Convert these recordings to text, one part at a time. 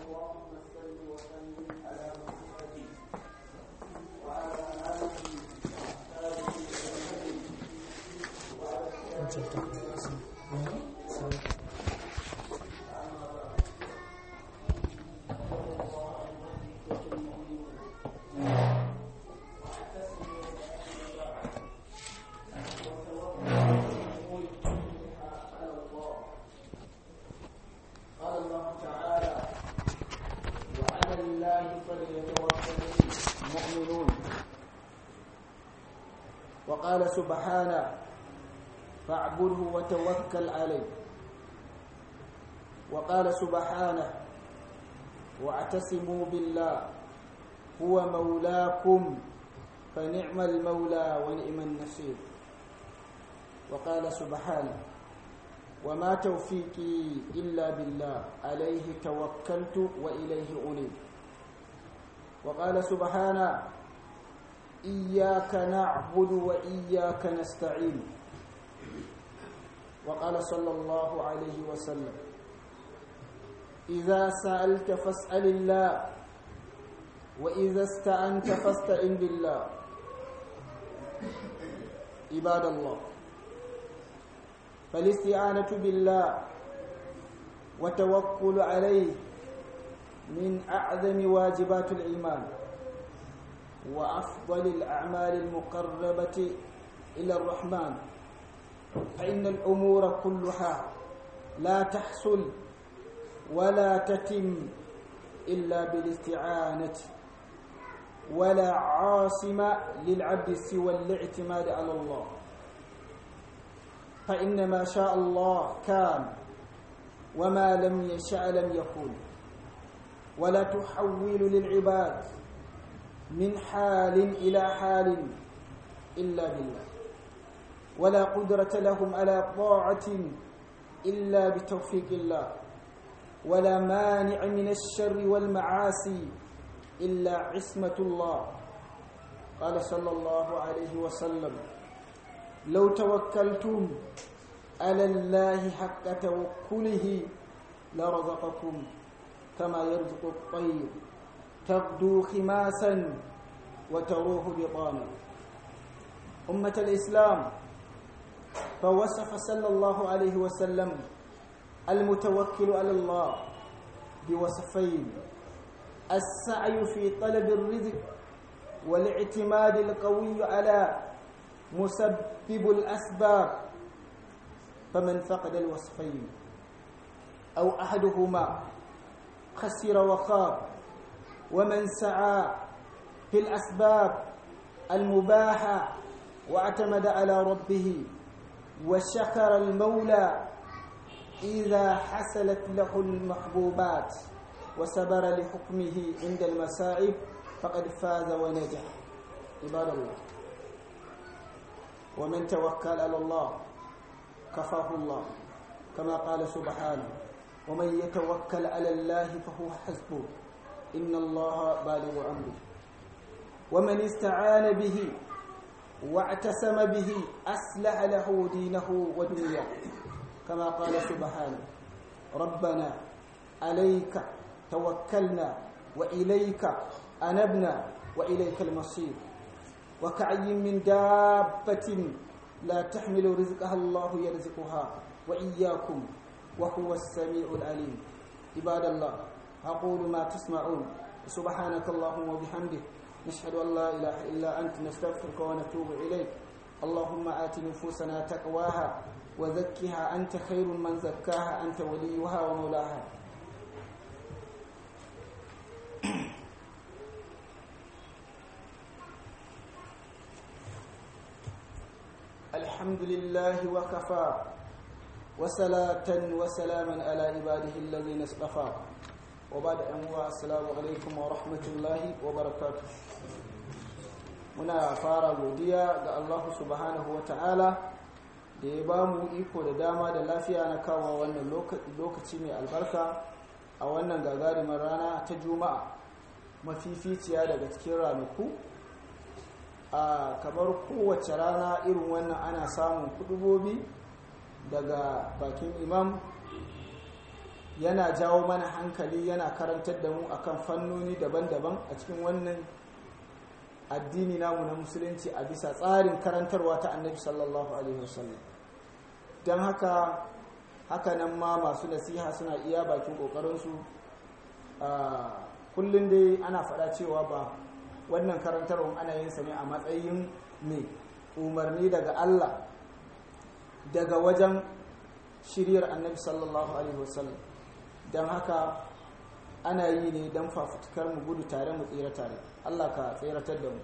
اللهم صل وسلم على محمد وعلى اله واصحابه اجمعين قال الله تعالى وعلى الله فليتوكل المؤمنون وقال سبحانه فاعبده وتوكل عليه وقال سبحانه واعتصموا بالله هو مولاكم فنعم المولى ونعم النصير وقال سبحانه وما توفيقي إلا بالله عليه توكلت وإليه أنيب وقال سبحانه إياك نعبد وإياك نستعين وقال صلى الله عليه وسلم إذا سألت فاسأل الله وإذا استعنت فاستعن بالله عباد الله فالاستعانة بالله وتوكل عليه من أعظم واجبات الإيمان وأفضل الأعمال المقربة إلى الرحمن فإن الأمور كلها لا تحصل ولا تتم إلا بالاستعانة ولا عاصم للعبد سوى الاعتماد على الله فإن ما شاء الله كان وما لم يشاء لم يكن ولا تحول للعباد من حال إلى حال إلا بالله ولا قدرة لهم على طاعة إلا بتوفيق الله ولا مانع من الشر والمعاصي إلا عصمة الله قال صلى الله عليه وسلم لو توكلتم على الله حق توكله لرزقكم كما يرزق الطير تغدو خماسا وتروح بطانا أمة الإسلام فوصف صلى الله عليه وسلم المتوكل على الله بوصفين السعي في طلب الرزق والاعتماد القوي على مسبب الأسباب فمن فقد الوصفين أو أحدهما خسر وخاب ومن سعى في الأسباب المباحة واعتمد على ربه وشكر المولى إذا حصلت له المحبوبات وصبر لحكمه عند المصائب فقد فاز ونجح عباد الله ومن توكل على الله كفاه الله كما قال سبحانه ومن يتوكل على الله فهو حسبه إن الله بالغ أمره ومن استعان به واعتصم به أصلح له دينه ودنياه كما قال سبحانه ربنا عليك توكلنا وإليك أنبنا وإليك المصير وكعي من دابة لا تحمل رزقها الله يرزقها وإياكم وهو السميع العليم عباد الله أقول ما تسمعون سبحانك اللهم وبحمدك نشهد أن لا إله إلا أنت نستغفرك ونتوب إليك اللهم آت نفوسنا تقواها وزكها أنت خير من زكاها أنت وليها ومولاها الحمد لله وكفى وصلاة وسلاما على عباده الذين اصطفى وبعد أن السلام عليكم ورحمة الله وبركاته muna fara godiya ga Allah subhanahu wa ta'ala da ya ba mu iko da dama da lafiya na kawo wannan lokaci mai albarka a wannan gagarumar rana ta juma'a mafificiya daga cikin ranaku a kamar kowace rana irin wannan ana samun kudubobi daga bakin imam yana jawo mana hankali yana karantar da mu akan fannoni daban-daban a cikin wannan addini namu na musulunci a bisa tsarin karantarwa ta annabi sallallahu alaihi wasallam don haka haka nan ma masu nasiha suna iya bakin ƙoƙarinsu kullum dai ana faɗa cewa ba wannan karantarwa ana yin sa ne a matsayin ne umarni daga Allah daga wajen shiryar annabi sallallahu alaihi wasallam don haka ana yi ne don fafutukar mu gudu tare mu tsira tare Allah ka tseratar da mu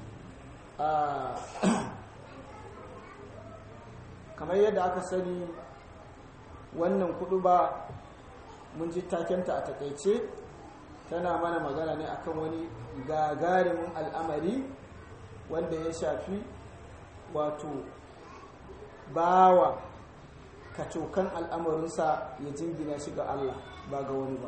kamar yadda aka sani wannan kudu ba mun ji takenta a takaice tana mana magana ne akan wani gagarumin al'amari wanda ya shafi wato bawa kacokan al'amarinsa ya jingina shi ga Allah ba ga wani ba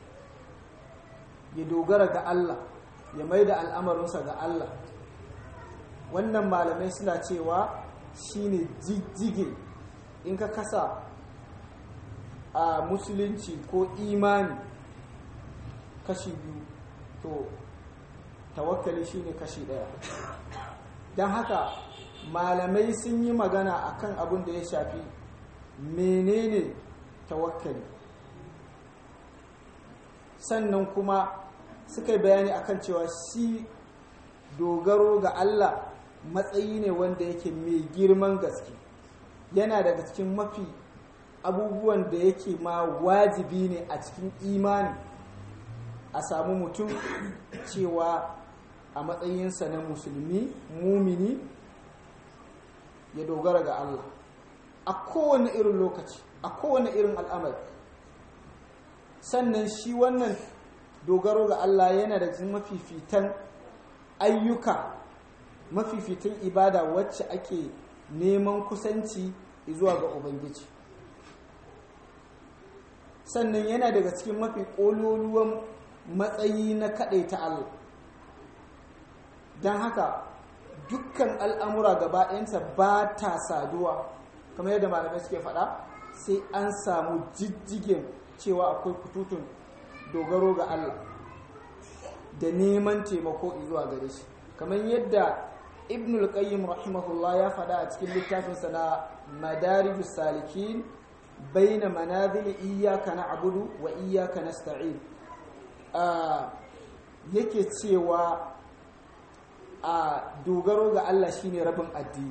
ya dogara ga Allah ya mai da al'amarinsa ga Allah wannan malamai suna cewa shine jijjige in ka kasa a musulunci ko imani kashi biyu to tawakkali shine kashi daya don haka malamai sun yi magana akan abin da ya shafi menene tawakkali sannan kuma suka yi bayani akan cewa shi dogaro ga Allah matsayi ne wanda yake mai girman gaske yana daga cikin mafi abubuwan da yake ma wajibi ne a cikin imani a samu mutum cewa a matsayinsa na musulmi mumini ya dogara ga Allah a kowane irin lokaci a kowane irin al'amari sannan shi wannan dogaro ga Allah yana da cikin mafifitan ayyuka mafifitan ibada wacce ake neman kusanci zuwa ga Ubangiji sannan yana daga cikin mafi ƙololuwan matsayi na kaɗai ta Allah don haka dukkan al'amura gaba ɗayansa ba ta saduwa kamar yadda malamai suke faɗa sai an samu jijjigen cewa akwai kututun dogaro ga Allah da neman taimako zuwa gare shi kamar yadda ibnul qayyim rahimahullah ya faɗa a cikin littafinsa na madarijus salikin baina manazil iyyaka na'budu wa iyyaka nasta'in yake cewa a dogaro ga Allah shine rabin addini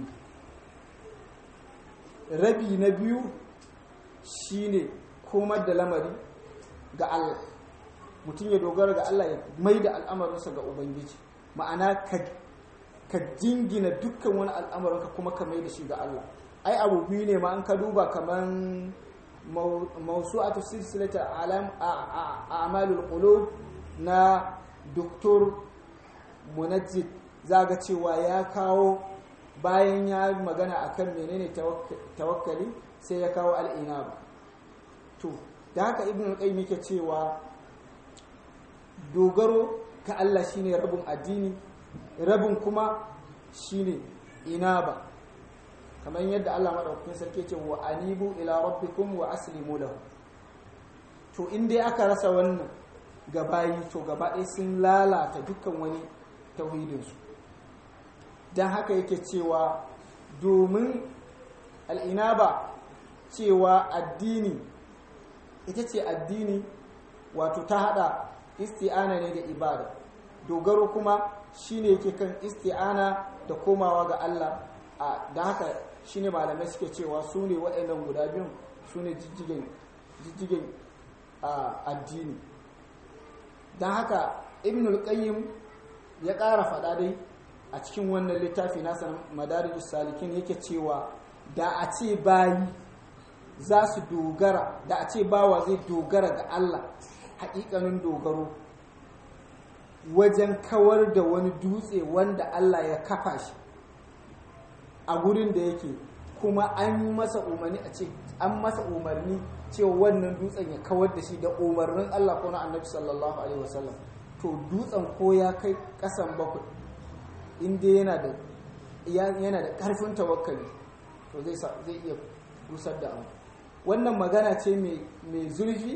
rabi na biyu shine komar da lamari ga Allah mutum ya dogara ga Allah ya mai da al'amarinsa ga Ubangiji ma'ana ka jingina dukkan wani al'amarinka kuma ka mai da shi ga Allah ai abu biyu ne ma an ka duba kaman mausu'atu silsilata alam a amalul qulub na doktor munajjid zaga cewa ya kawo bayan ya magana akan menene tawakkali sai ya kawo al'inaba to da haka ibn al-qayyim yake cewa dogaro ga Allah shine rabin addini rabin kuma shine inaba kamar yadda Allah madaukakin sarki ce wa anibu ila rabbikum wa aslimu lahu to in dai aka rasa wannan gabayi to gaba ɗaya sun lalata dukkan wani tauhidinsu don haka yake cewa domin al'inaba cewa addini ita ce addini wato ta hada isti'ana ne da ibada dogaro kuma shine yake kan isti'ana da komawa ga Allah a da haka shine malamai suke cewa su ne waɗannan guda biyun su ne jijjigen addini don haka ibnul qayyim ya ƙara faɗa dai a cikin wannan littafi nasa madarijus salikin yake cewa da a ce bayi za su dogara da a ce bawa zai dogara ga Allah haƙiƙanin dogaro wajen kawar da wani dutse wanda Allah ya kafa shi a gurin da yake kuma an yi masa umarni a ce an masa umarni cewa wannan dutsen ya kawar da shi da umarnin Allah ko na annabi sallallahu alaihi wasallam to dutsen ko ya kai kasan bakwai inda yana da yana da karfin tawakkali to zai zai iya rusar da abu wannan magana ce mai zurfi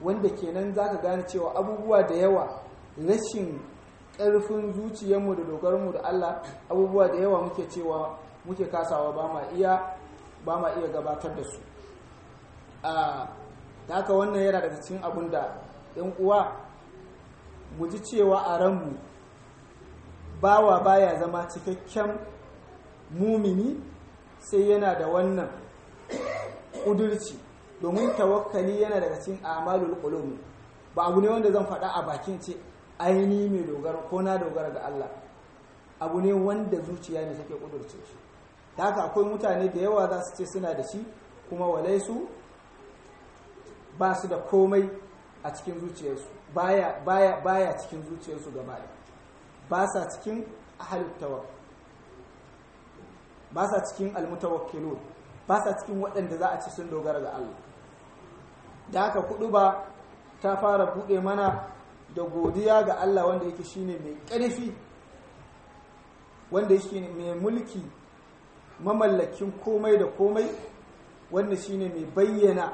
wanda kenan za ka gane cewa abubuwa da yawa rashin ƙarfin zuciyarmu da dogarmu da Allah abubuwa da yawa muke cewa muke kasawa ba ma iya ba ma iya gabatar da su a da haka wannan yana daga cikin abin da ‘yan uwa mu ji cewa a ranmu bawa baya zama cikakken mumini sai yana da wannan ƙudurci domin tawakkali yana daga cikin amalul qulub ba abu ne wanda zan faɗa a bakin ce aini mai dogara ko na dogara ga Allah abu ne wanda zuciya ne take ƙudurce shi da haka akwai mutane da yawa za su ce suna da shi kuma walai su ba su da komai a cikin zuciyarsu baya baya baya cikin zuciyarsu gaba ɗaya ba sa cikin ahalut tawakkul ba sa cikin almutawakkilun ba sa cikin waɗanda za a ci sun dogara ga Allah da haka kudu ba ta fara buɗe mana da godiya ga Allah wanda yake shine mai ƙarfi wanda yake mai mulki mamallakin komai da komai wanda shine mai bayyana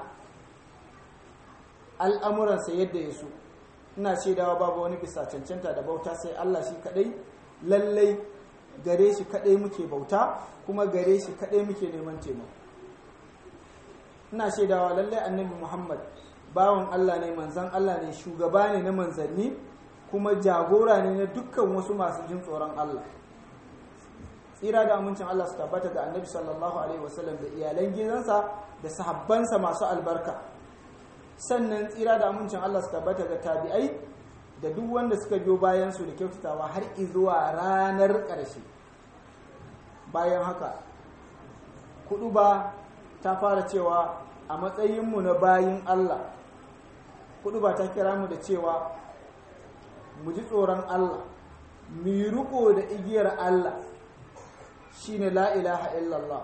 al'amuransa yadda ya so ina shaidawa babu wani bisa cancanta da bauta sai Allah shi kadai lallai gare shi kadai muke bauta kuma gare shi kadai muke neman taimako ina shaidawa lallai annabi Muhammad bawan Allah ne manzan Allah ne shugaba ne na manzanni kuma jagora ne na dukkan wasu masu jin tsoron Allah tsira da amincin Allah su tabbata ga annabi sallallahu alaihi wasallam da iyalan gidansa da sahabbansa masu albarka sannan tsira da amincin Allah su tabbata ga tabi'ai da duk wanda suka biyo bayan su da kyautatawa har zuwa ranar ƙarshe bayan haka kudu ba ta fara cewa a matsayinmu na bayin Allah kudu ba ta kira mu da cewa mu ji tsoron Allah mu yi riko da igiyar Allah shine la ilaha illallah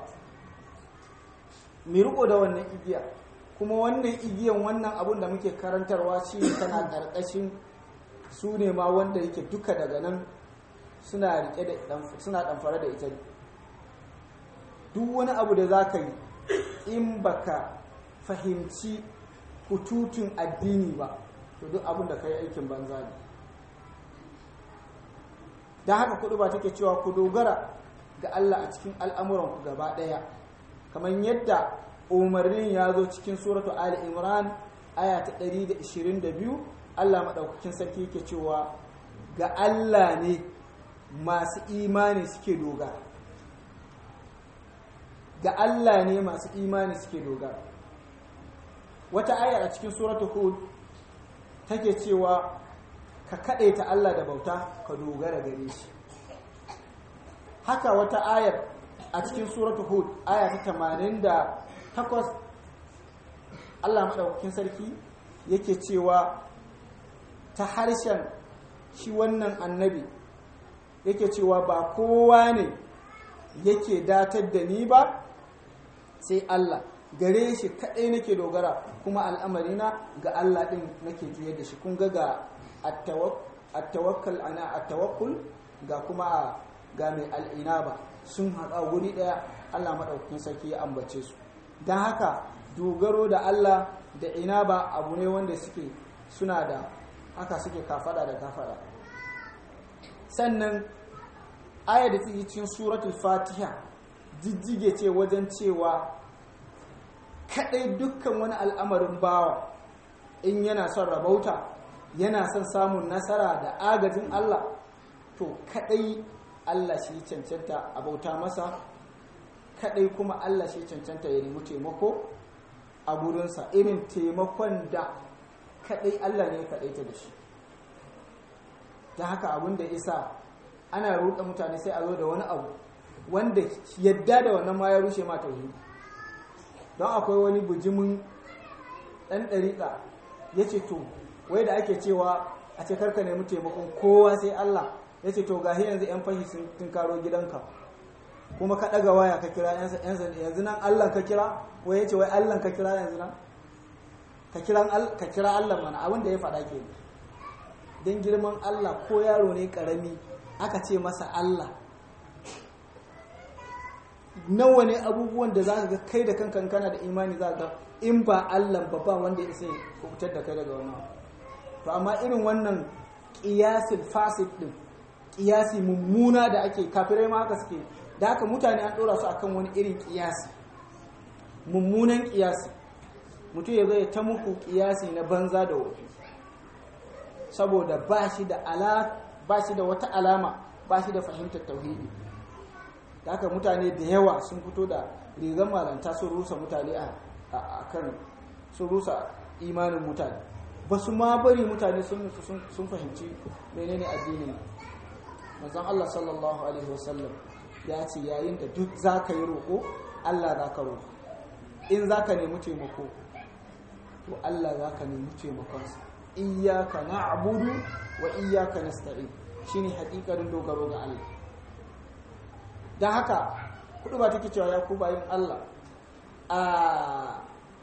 mu riko da wannan igiya kuma wannan igiyan wannan abun da muke karantarwa shi tana ƙarƙashin su ne ma wanda yake duka daga nan suna rike da suna ɗamfara da ita duk wani abu da za ka yi in baka fahimci hututun addini ba to duk abin da ka yi aikin banza ne don haka kudu ba take cewa ku dogara ga Allah a cikin al'amuranku gaba ɗaya kamar yadda umarnin ya zo cikin suratu Ali Imran aya ta 122 Allah maɗaukakin sarki yake cewa ga Allah ne masu imani suke dogara ga Allah ne masu imani suke dogara wata aya a cikin suratu Hud take cewa ka kaɗaita Allah da bauta ka dogara gare shi haka wata ayar a cikin suratu Hud aya ta 88 Allah maɗaukakin sarki yake cewa ta harshen shi wannan annabi yake cewa ba kowa ne yake datar da ni ba sai Allah gare shi kaɗai nake dogara kuma al'amarina ga Allah ɗin nake juye da shi kun ga ga attawakkal ana attawakkul ga kuma ga mai al'ina ba sun haɗa wuri ɗaya Allah maɗaukakin sarki ya ambace su don haka dogaro da Allah da ina ba abu ne wanda suke suna da haka suke kafada da kafada sannan aya da take cikin suratul fatiha jijjige ce wajen cewa kadai dukkan wani al'amarin bawa in yana son rabauta yana son samun nasara da agajin Allah to kadai Allah shi cancanta a bauta masa kadai kuma Allah shi cancanta ya nemi taimako a gurinsa irin taimakon da kadai Allah ne ya kadaita da shi ta haka abin da isa ana ruɗa mutane sai a zo da wani abu wanda yadda da wannan ma ya rushe ma tauhidi don akwai wani bujimin ɗan ɗariƙa ya ce to wai da ake cewa a ce karka nemi taimakon kowa sai Allah ya ce to gahi yanzu 'yan fashi sun karo gidanka kuma ka ɗaga waya ka kira 'yan sanda yanzu nan Allah ka kira wai ya ce wai Allah ka kira yanzu nan ka kira Allah mana abin da ya faɗa ke don girman Allah ko yaro ne ƙarami aka ce masa Allah nawa ne abubuwan da za ka ga kai da kankan kana da imani za ga in ba Allah ba ba wanda ya isa ya kubutar da kai daga wannan to amma irin wannan qiyasil fasid din qiyasi mummuna da ake kafirai ma haka suke da haka mutane an dora su akan wani irin qiyasi mummunan qiyasi mutum ya zai ta muku qiyasi na banza da wofi saboda ba shi da ala ba shi da wata alama ba shi da fahimtar tauhidi da haka mutane da yawa sun fito da rigar malanta sun rusa mutane a kan sun rusa imanin mutane ba su ma bari mutane sun fahimci menene addinin manzon Allah sallallahu alaihi wasallam ya ce yayin da duk za ka yi roƙo Allah za ka roƙo in za ka nemi taimako to Allah za ka nemi taimakonsa iyaka na'budu wa iyaka nasta'in shine haƙiƙarin dogaro ga Allah don haka kudu ba take cewa ya ku bayin Allah a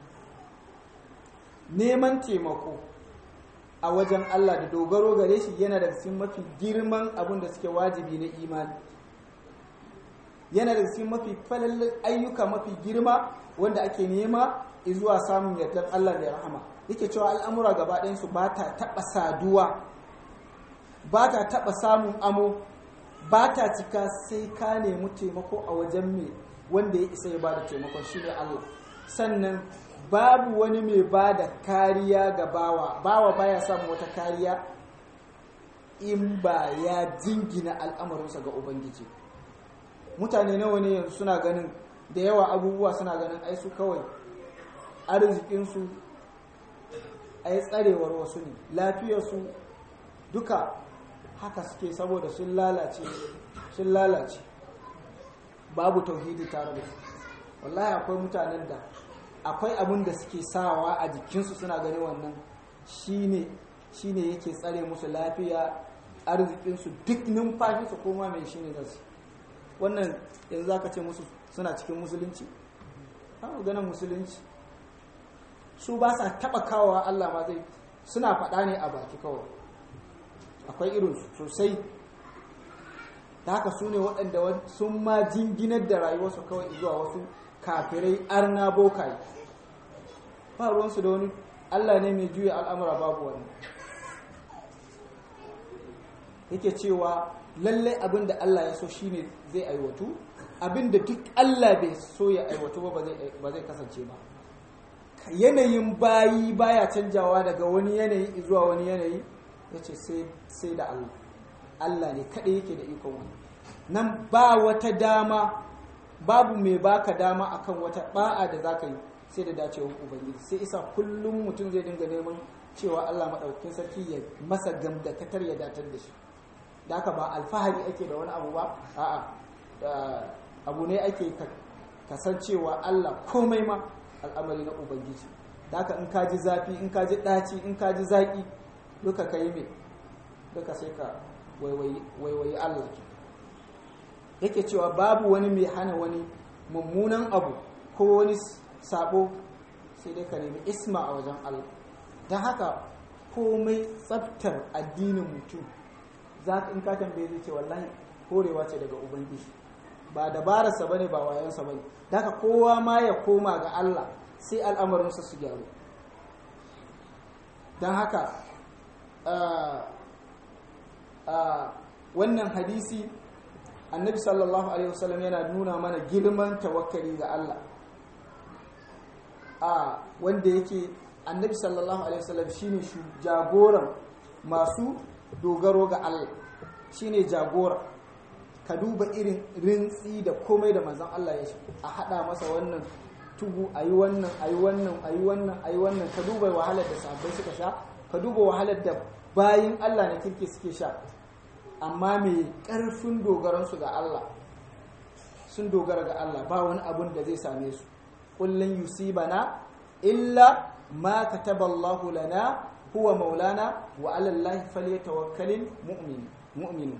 neman taimako a wajen Allah da dogaro gare shi yana da cikin mafi girman abin da suke wajibi na imani yana da cikin mafi falallin ayyuka mafi girma wanda ake nema zuwa samun yardar Allah da rahama yake cewa al'amura gaba ɗayansu ba ta taɓa saduwa ba ta taɓa samun amo ba ta cika sai ka nemi taimako a wajen mai wanda ya isa ya ba da taimakon shi ne Allah sannan babu wani mai ba da kariya ga bawa bawa baya samun wata kariya in ba ya jingina al'amarinsa ga ubangiji mutane nawa ne yanzu suna ganin da yawa abubuwa suna ganin ai su kawai arzikinsu ai tsarewar wasu ne lafiyarsu duka haka suke saboda sun lalace sun lalace babu tauhidi tare da su wallahi akwai mutanen da akwai abin da suke sawa a jikinsu suna gani wannan shine shine yake tsare musu lafiya arzikinsu duk numfashinsu koma mai shine nasu wannan yanzu zaka ce musu suna cikin musulunci ba ganin musulunci su ba sa taba kawowa Allah ma zai suna faɗa ne a baki kawai akwai irin sosai ta haka su ne waɗanda sun ma jinginar da rayuwarsu kawai zuwa wasu kafirai arna bokaye ba ruwansu da wani allah ne mai juya al'amura babu wani yake cewa lallai abin da allah ya so shine zai aiwatu abin da duk allah bai so ya aiwatu ba ba zai kasance ba yanayin bayi baya canjawa daga wani yanayi zuwa wani yanayi ya ce sai da Allah Allah ne kaɗai yake da ikon wani nan ba wata dama babu mai baka dama akan wata ba'a da za ka yi sai da dacewar ubangiji sai isa kullum mutum zai dinga neman cewa Allah maɗaukin sarki ya masa gamdakatar ya datar da shi da haka ba alfahari ake da wani abu ba a'a abu ne ake kasancewa Allah komai ma al'amari na ubangiji da haka in ka ji zafi in ka ji ɗaci in ka ji zaƙi duka ka yi mai duka sai ka waiwayi Allah yake cewa babu wani mai hana wani mummunan abu ko wani sabo sai dai ka nemi isma a wajen Allah don haka komai tsaftar addinin mutum za ka in ka tambaye zai ce wallahi horewa ce daga ubangiji ba dabararsa bane ba wayansa bane da haka kowa ma ya koma ga Allah sai al'amarinsa su gyaru don haka wannan hadisi annabi sallallahu alaihi wasallam yana nuna mana girman tawakkali ga Allah a wanda yake annabi sallallahu alaihi wasallam shine jagoran masu dogaro ga Allah shine jagora ka duba irin rintsi da komai da manzon Allah ya shi a hada masa wannan tugu ayi wannan ayi wannan ayi wannan ayi wannan ka duba wahalar da sahabbai suka sha ka duba wahalar da bayin Allah na kirki suke sha amma mai ƙarfin dogaransu ga Allah sun dogara ga Allah ba wani abun da zai same su kullun yusibana illa ma kataballahu lana huwa maulana wa ala llahi falyatawakkalul mu'min mu'min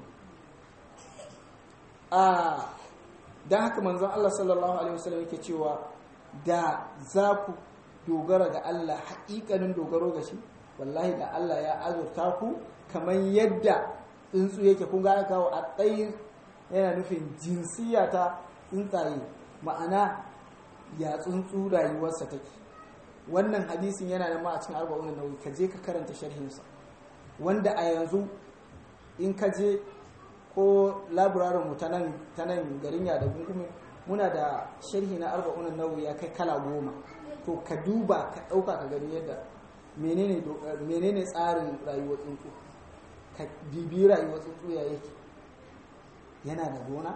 a dan haka manzon Allah sallallahu alaihi wasallam yake cewa da za ku dogara ga Allah haƙiƙanin dogaro ga shi wallahi da Allah ya azurta ku kamar yadda tsuntsu yake kun ga kawo a tsayin yana nufin jinsiya ta tsuntsaye ma'ana ya tsuntsu rayuwarsa take wannan hadisin yana da ma a cikin arba'un nawawi ka je ka karanta sharhinsa wanda a yanzu in ka je ko laburarin mu ta nan garin ya da gungume muna da sharhi na arba'un nawawi ya kai kala goma to ka duba ka ɗauka ka gani yadda menene tsarin rayuwar tsuntsu ka bibi rayuwar tsuntsu ya yake yana da gona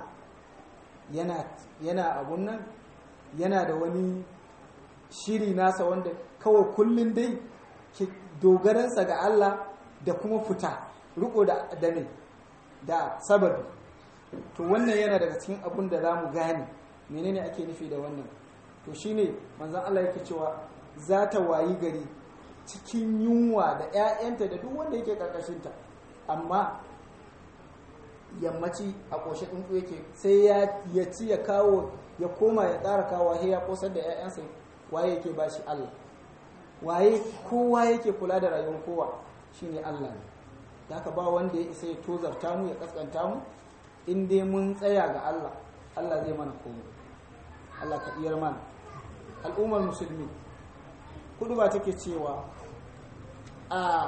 yana abun nan yana da wani shiri nasa wanda kawai kullum dai dogaransa ga Allah da kuma fita riko da dame da sababi to wannan yana daga cikin abun da za mu gane menene ake nufi da wannan to shine manzon Allah yake cewa za ta wayi gari cikin yunwa da 'ya'yanta da duk wanda yake karkashinta amma yammaci a ƙoshe tsuntsu yake sai ya ci ya kawo ya koma ya ƙara kawo sai ya ƙosar da 'ya'yansa waye yake ba shi Allah waye kowa yake kula da rayuwar kowa shine Allah ne da haka ba wanda ya isa ya tozarta mu ya kaskanta mu in dai mun tsaya ga Allah Allah zai mana komai Allah ka iyar mana al'ummar musulmi kudu ba take cewa a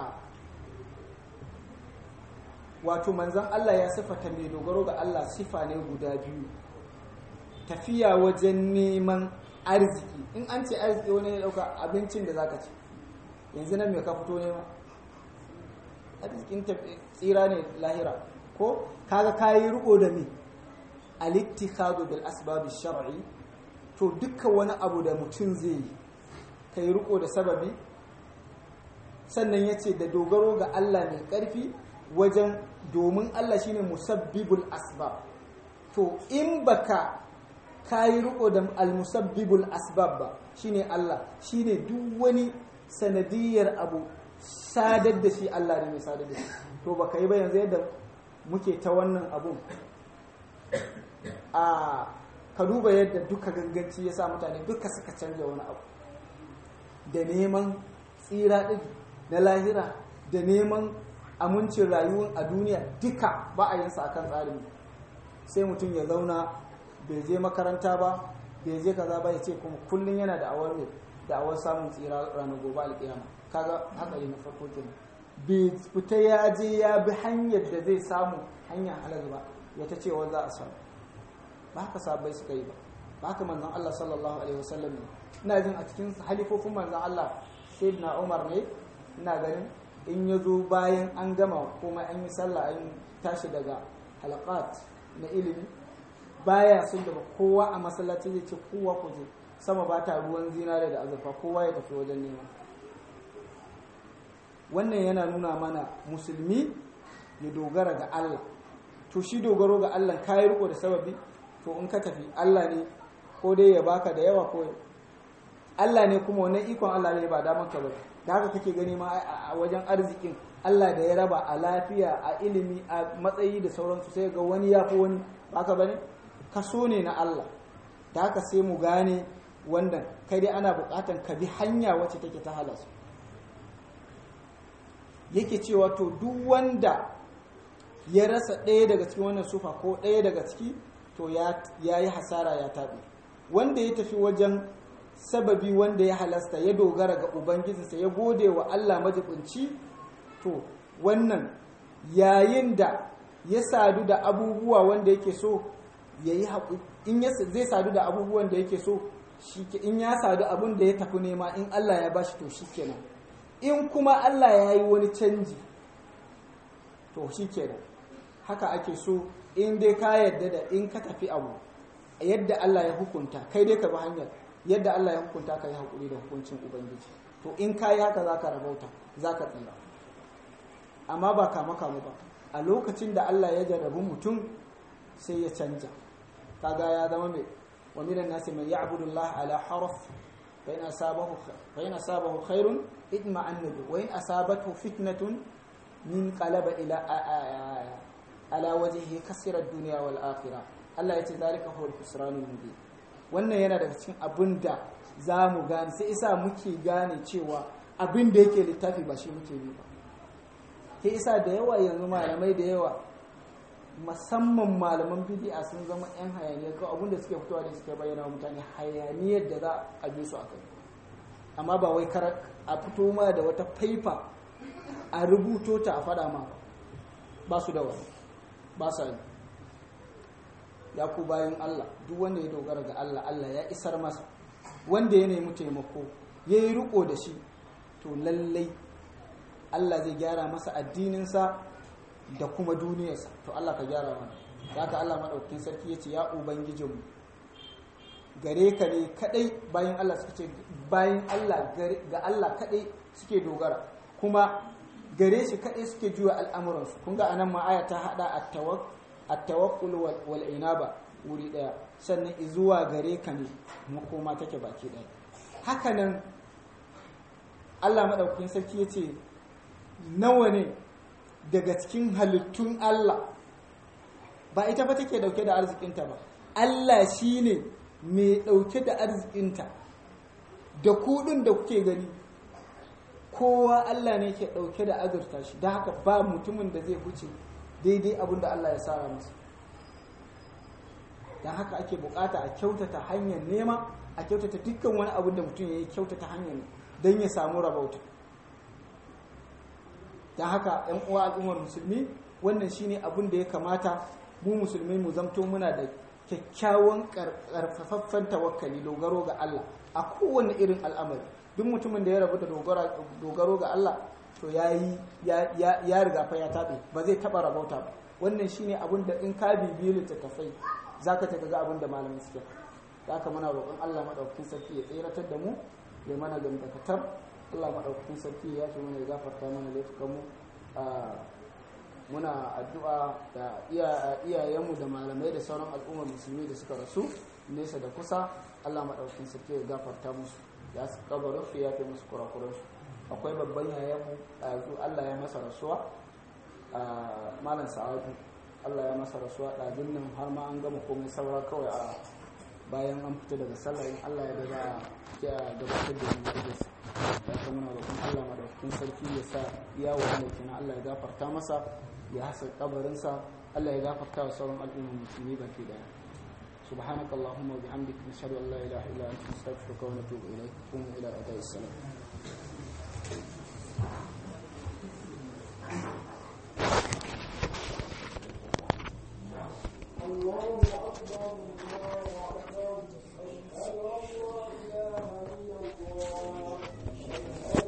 wato manzan Allah ya sifata mai dogaro ga Allah sifa ne guda biyu tafiya wajen neman arziki in an ce arziki wani ya dauka abincin da zaka ci yanzu nan me ka fito nema arzikin tsira ne lahira ko kaga kayi riko da me al-ittikhadu bil asbab shar'i to dukkan wani abu da mutum zai yi kai riko da sababi sannan yace da dogaro ga Allah mai karfi wajen domin Allah shine musabbibul asbab to in baka kayi riko da almusabbibul asbab ba shine Allah shine duk wani sanadiyar abu sadar da shi Allah ne mai sadar da shi to baka yi ba yanzu yadda muke ta wannan abun a ka duba yadda duka ganganci ya sa mutane duka suka canja wani abu da neman tsira ɗin na lahira da neman amincin rayuwar a duniya duka ba a yinsa akan tsarin sai mutum ya zauna bai je makaranta ba bai je kaza ba ya ce kuma kullum yana da awar da awar samun tsira ranar gobe alƙiyama kaga hatsari na farko kenan bai fita ya je ya bi hanyar da zai samu hanyar halal ba ya ta cewa za a samu ba haka sabai suka yi ba ba haka manzon Allah sallallahu alaihi wasallam ne ina jin a cikin halifofin manzon Allah sayyidina Umar ne ina ganin in ya zo bayan an gama kuma an yi sallah an tashi daga halaqat na ilimi baya sun da kowa a masallaci zai ce kowa ku je sama ba ta ruwan zinare da azurfa kowa ya tafi wajen nema wannan yana nuna mana musulmi ya dogara ga Allah to shi dogaro ga Allah kayi riko da sababi to in ka tafi Allah ne ko dai ya baka da yawa ko Allah ne kuma wannan ikon Allah ne ba daman ka ba da haka kake gani ma a wajen arzikin Allah da ya raba a lafiya a ilimi a matsayi da sauransu sai ga wani ya fi wani baka bane kaso ne na Allah da haka sai mu gane wannan kai dai ana bukatan ka bi hanya wacce take ta halasu yake cewa to duk wanda ya rasa ɗaya daga cikin wannan sufa ko ɗaya daga ciki to ya yi hasara ya taɓe wanda ya tafi wajen sababi wanda ya halasta ya dogara ga ubangijinsa ya gode wa Allah majibinci to wannan yayin da ya sadu da abubuwa wanda yake so ya yi in zai sadu da abubuwan da yake so in ya sadu abin da ya tafi nema in Allah ya bashi to shikenan in kuma Allah ya yi wani canji to shikenan haka ake so in dai ka yadda da in ka tafi abu yadda Allah ya hukunta kai dai ka bi hanyar yadda Allah ya hukunta ka yi haƙuri da hukuncin Ubangiji to in ka yi haka za ka rabauta za ka tsira amma ba kama kama ba a lokacin da Allah ya jarrabu mutum sai ya canja kaga ya zama mai wa minan nasi man ya'budu Allah ala harf fa in asabahu fa in asabahu khairun idma annabi wa in asabathu fitnatun min qalaba ila ala wajhihi kasira ad-dunya wal akhirah Allah ya ce zalika huwa al-khusranul mubin wannan yana daga cikin abin da za mu gane sai isa muke gane cewa abin da yake littafi ba shi muke bi ba sai isa da yawa yanzu malamai da yawa musamman malaman bidi'a sun zama 'yan hayaniyar ko abin da suke fitowa da suke bayyana wa mutane hayaniyar da za a bi su a kai amma ba wai kar a fito ma da wata faifa a rubuto ta a fada ma ba su da wani ba sa yi ya ku bayan Allah duk wanda ya dogara ga Allah Allah ya isar masa wanda ya nemi taimako ya yi riko da shi to lallai Allah zai gyara masa addininsa da kuma duniyarsa to Allah ka gyara mana haka Allah maɗaukin sarki ya ce ya ubangijinmu gare ka ne kadai bayan Allah suka ce bayan Allah ga Allah kadai suke dogara kuma gare shi kadai suke juya al'amuransu kun ga anan ma aya ta hada at-tawakkul wal inaba wuri daya sannan zuwa gare ka ne makoma take baki daya hakanan Allah maɗaukin sarki ya ce nawa ne daga cikin halittun Allah ba ita ba take dauke da arzikinta ba Allah shi ne mai dauke da arzikinta da kudin da kuke gani kowa Allah ne ke dauke da azurta shi da haka ba mutumin da zai huce daidai abin da Allah ya sara masa don haka ake bukata a kyautata hanyar nema a kyautata dukkan wani abin da mutum ya yi kyautata hanyar don ya samu rabauta don haka yan uwa al'ummar musulmi wannan shine abin da ya kamata mu musulmi mu zamto muna da kyakkyawan karfafaffen tawakkali dogaro ga Allah a kowane irin al'amari duk mutumin da ya rabu da dogaro ga Allah to yayi ya riga fa ya tabe ba zai taba rabauta ba wannan shine abin da in ka bibiyi littattafai zaka ta ga abin da malamin suke haka muna roƙon Allah madaukakin sarki ya tseratar da mu ya mana gamdakatar Allah maɗaukakin sarki ya fi mana ya gafarta mana laifukanmu muna addu'a da iyayenmu da malamai da sauran al'ummar musulmi da suka rasu nesa da kusa Allah maɗaukakin sarki ya gafarta musu ya su kabarin su ya fi musu kurakuransu akwai babban yayanmu ɗazu Allah ya masa rasuwa malam sa'adu Allah ya masa rasuwa ɗazun nan har ma an gama komai saura kawai a bayan an fita daga sallah in Allah ya da za a gabatar da yanzu ya ta muna roƙon Allah madaukakin sarki ya sa iya wanda kenan Allah ya gafarta masa ya hasa kabarinsa Allah ya gafarta wa sauran al'ummar musulmi baki daya سبحانك اللهم وبحمدك نشهد ان لا اله الا انت نستغفرك ونتوب اليك قوموا الى اداء السلام الله اكبر الله اكبر اشهد ان لا اله الا الله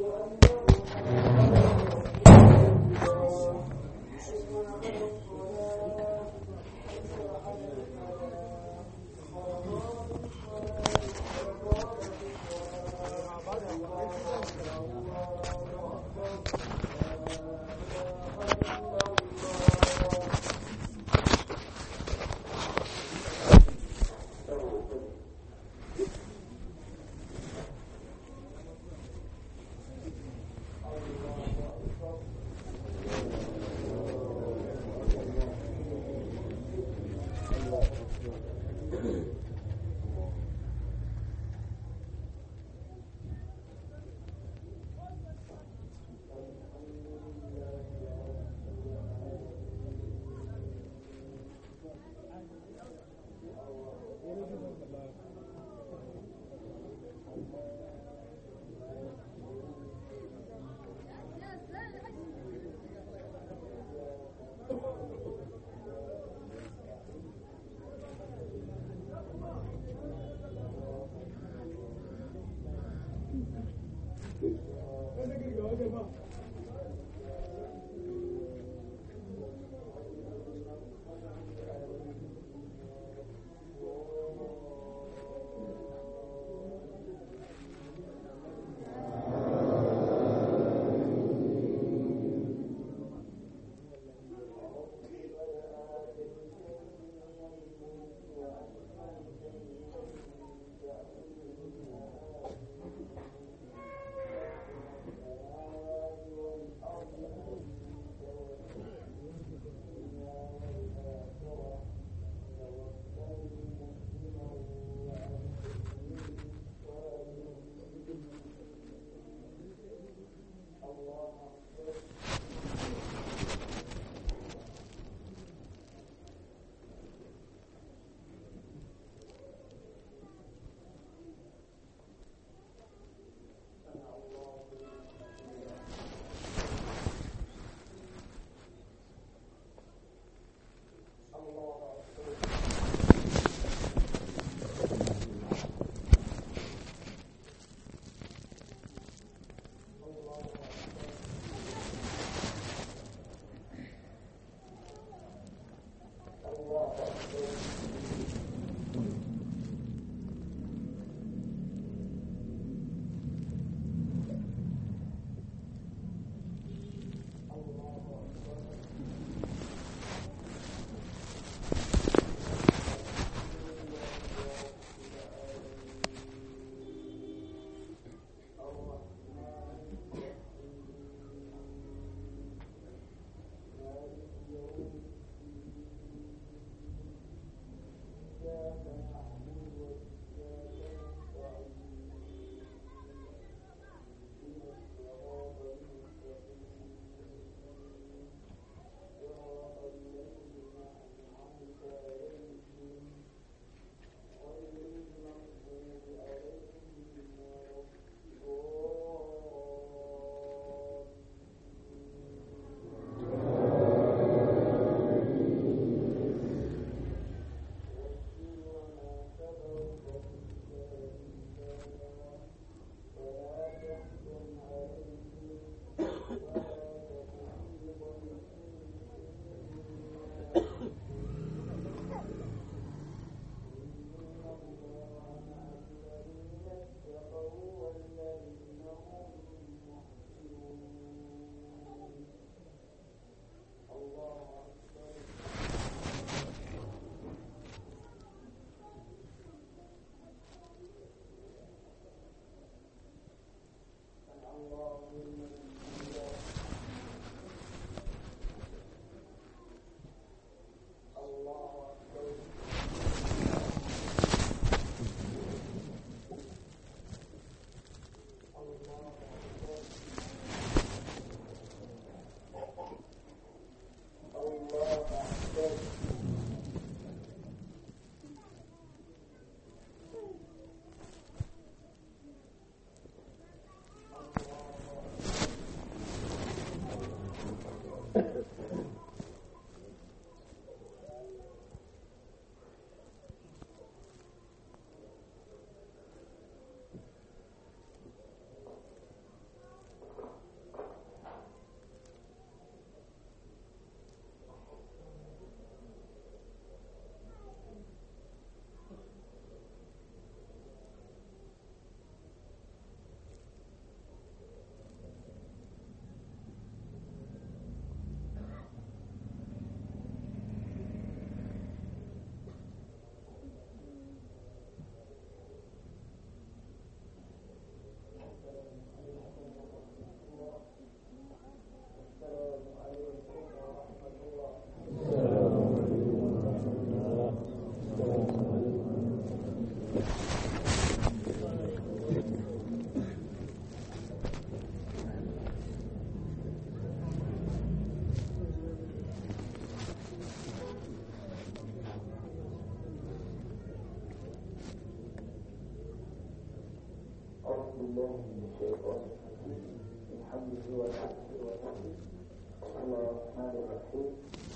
الشيطان من حمده ونفسه ونفسه بسم الله الرحمن الرحيم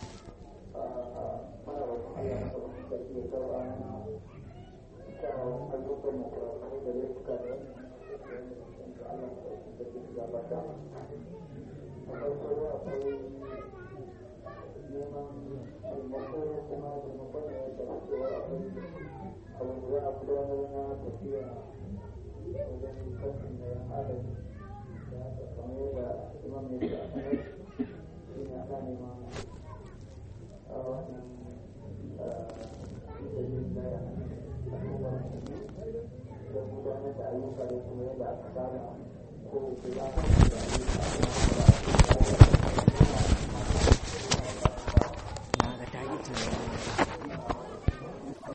mana roƙon Allah na sabon sarki ya karɓa mana kyawun ayyukan mu kurakurai da laifuka da wannan da Allah na sabon sarki su gabata a farko akwai neman taimako kuma taimakon da ya tafi cewa akwai abin da za a gudanar na tafiya wajen kantin da yan adam da haka kamar yadda imam ya ce a sanar shi ne ana neman a wannan dalilin da ya al'ummar da gudanar da ayyuka da kuma yadda aka saba